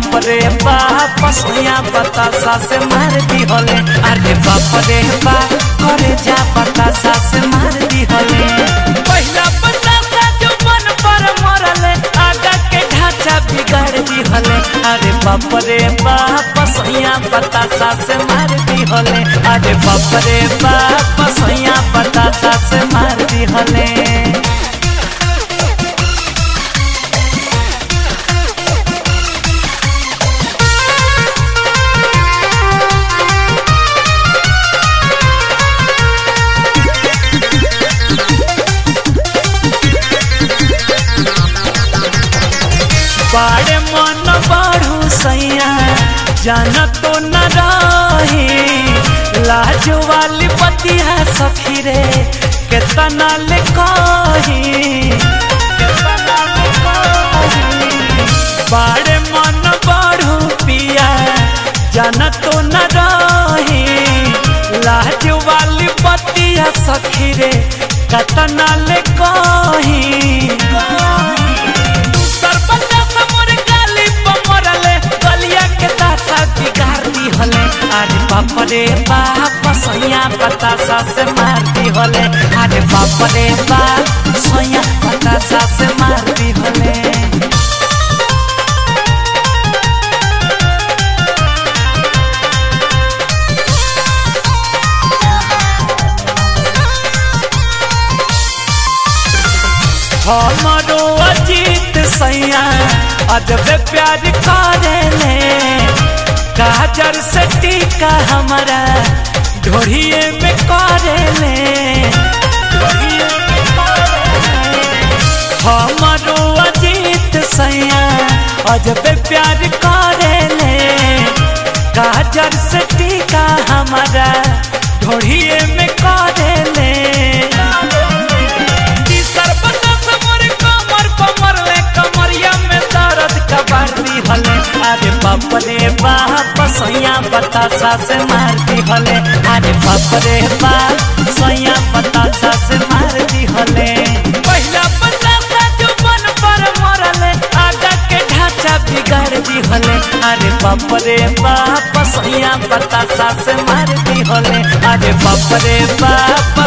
बाप रे बाप सोया बतासा से मार दी होले अरे बाप रे बाप करे जा बतासा से मार दी होले पहला बतासा जो मन पर मरले आगा के ढांचा बिगाड़ दी होले अरे बाप रे बाप सोया बतासा से मार दी होले अरे बाप रे बाप सोया बतासा से मार दी होले बाड़े मन बाढ़ू सैया जान तो न रही लाज वाली पतिया सखी रे केतना ले कही केतना ले कही। बाड़े मन बाढ़ू पिया जान तो न रही लाज वाली पतिया सखी रे केतना ले कही सरपंच समोर गाली पमरले गलिया के तासा बिगाड़ दी हले अरे बाप रे बाप सैया बतासा से मार दी हले अरे बाप रे बाप सैया बतासा से मार दी हले हमारो अजीत सैया अजब प्यार करेले काजर से टीका हमारा ढोड़िए में करेले ढोड़िए में करेले। हमारो अजीत सैया अजब प्यार करेले काजर से टीका हमारा ढोड़िए में करेले ई सरबत से मोर कमर कमर ले कमरिया में दर्द कबाड़ी हले अरे बाप रे बाप सैया बतासा से मार दी हले अरे बाप रे बाप सैया बतासा से मार दी हले पहला बतासा जो मन पर मरले आगा के ढांचा बिगाड़ दी हले अरे बाप रे बाप सैया बतासा से मार दी हले अरे बाप रे बाप